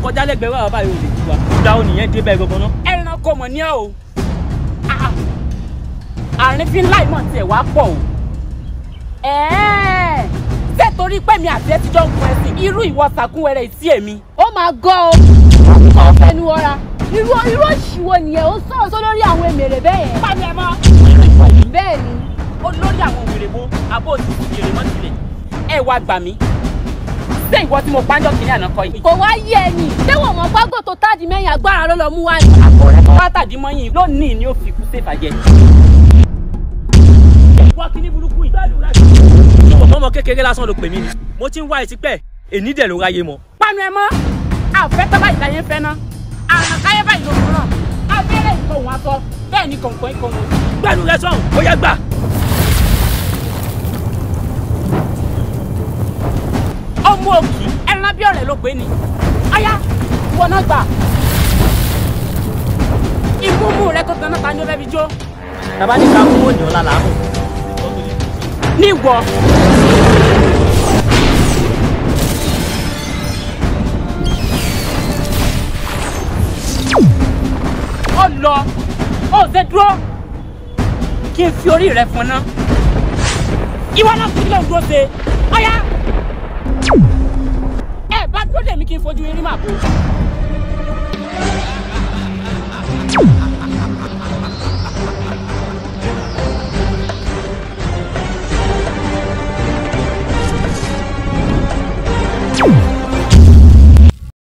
kọjá lẹ́gbẹ̀ẹ́ wà báyìí ò lè tú wa ìgbà wo nìyẹn dé bẹ́ẹ̀ gbọ́gbọ́n náà. ẹranko mọ̀ ní ọ́ o Ah, àrífín láì mọ̀ tiẹ̀ wá pọ̀ o ẹ̀ẹ́ ṣé torí pé mi àti ẹ ti jọ ń kun ẹsìn irú ìwọ sàkúnwẹrẹ sí èmi ó máa gọ́ o ó fẹnu ọra irú irú òṣìwò nìyẹn ó sọ̀rọ̀ sọ lórí àwọn èmèrè bẹ́ẹ̀ yẹn bá mi ẹ mọ́ bẹ́ẹ̀ ni olórí àwọn òwèrè wo abó òsì ìrè mọ́ tilẹ̀ ẹ wá gbà mí ṣé ìwọ tí mo pàjọ́ kìnìún àná kọ́ yìí kò wá yé ẹni déwọ̀n mọ́ gbágbó tó táàdì mẹ́yìn agbára ló lọ mú wá ní. látàdímọ́yìn lónìí ni ó fi kú sí ìfàjẹ́. wọ́n kí ní burúkú yìí. ọmọ kékeré lásán ló pè mí ni mo ti ń wá etí pẹ́ èní dẹ̀ ló ráyé mọ́. panu ẹ mọ́ àfẹ́ tábà ìdáyé fẹ́ ná àràkáyé báyìí ló fún náà abẹ́rẹ́ ìkọ̀hún aṣọ bẹ́ẹ̀ ni kọ̀ǹkọ̀ ìkọ̀hún. gbẹ́nu rẹ sọ̀hún ó yá gbà. ọmọ òkì ẹran bí ọ̀rẹ́ ló pé ni aya wọn náà gbà ìmúmú rẹ tó tan náà ta ni ó fẹ́ fi jó tàbá ní ká mú òní ọ̀la làámù. níwọ. ó lọ ó ṣe dúró kí n fi orí rẹ fún ná ìwọ náà kí ló ń dúró ṣe ọyá ẹ bá dúró dèmí kí n fojú yín rí màbò